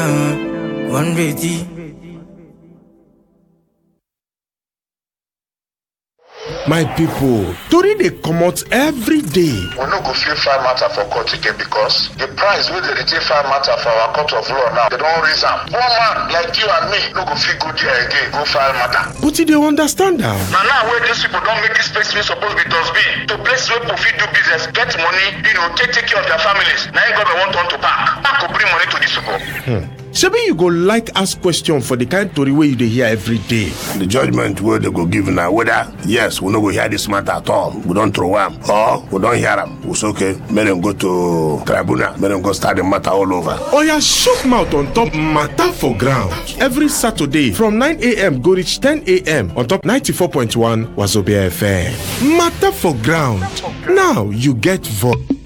One ready. my pipo tori dey comot every day we no go fit file matter for court again because the price wey dem dey take file matter for our court of law now dem don raise am one man like you and me no go fit go there again go file matter but you dey understand am na now wey dis people don make dis place wey suppose be dustbin to place wey people fit do business get money you know take take care of their families na im government wan turn to park park go bring money to dis people. Hmm. shebi you go like ask question for di kind tori wey you dey hear every day the judgment wey dem go give na whether yes we no go hear dis matter at all we don throw am or we don hear am we say okay make dem go to tribunal make dem go start the matter all over oya shook mouth on top matter for ground every saturday from 9am go reach 10am on top 94.1 wazobia fm matter for ground now you get voice